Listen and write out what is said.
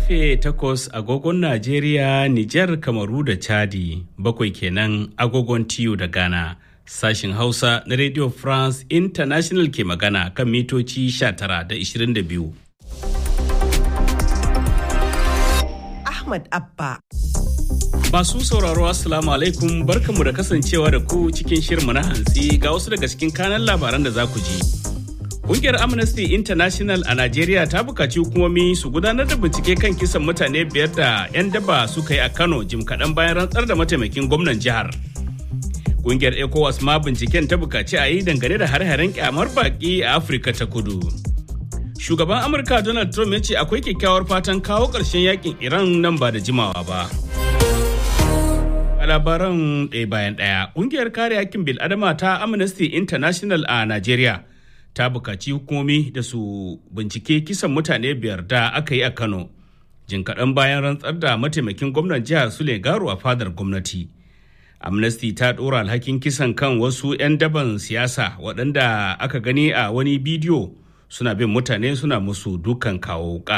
karfe 8 agogon Najeriya, Nijar, Kamaru da Chadi, bakwai kenan agogon TU da Ghana. Sashin Hausa na Radio France International ke magana kan mitoci 19 da 22. Ahmad Abba. Masu sauraro Assalamu alaikum barkanmu da kasancewa da ku cikin shirmu na hantsi ga wasu daga cikin kanan labaran da za ku ji. Kungiyar Amnesty International a Najeriya ta bukaci hukumomi su gudanar da bincike kan kisan mutane biyar da 'yan daba suka yi a Kano jim kaɗan bayan rantsar da mataimakin gwamnan jihar. Kungiyar ECOWAS ma binciken ta bukaci a yi dangane da har-haren kyamar baki a Afirka ta kudu. Shugaban Amurka Donald Trump ya ce akwai kyakkyawar fatan kawo ƙarshen yakin Iran nan ba da jimawa ba. A labaran ɗaya bayan ɗaya, ƙungiyar kare hakkin bil'adama ta Amnesty International a Najeriya ta bukaci hukumomi da su bincike kisan mutane biyar da aka yi a Kano. Jin kaɗan bayan rantsar da mataimakin gwamnan jihar Sule Garu a fadar gwamnati. Amnesty ta ɗora alhakin kisan kan wasu 'yan daban siyasa waɗanda aka gani a wani bidiyo suna bin mutane suna musu dukan kawo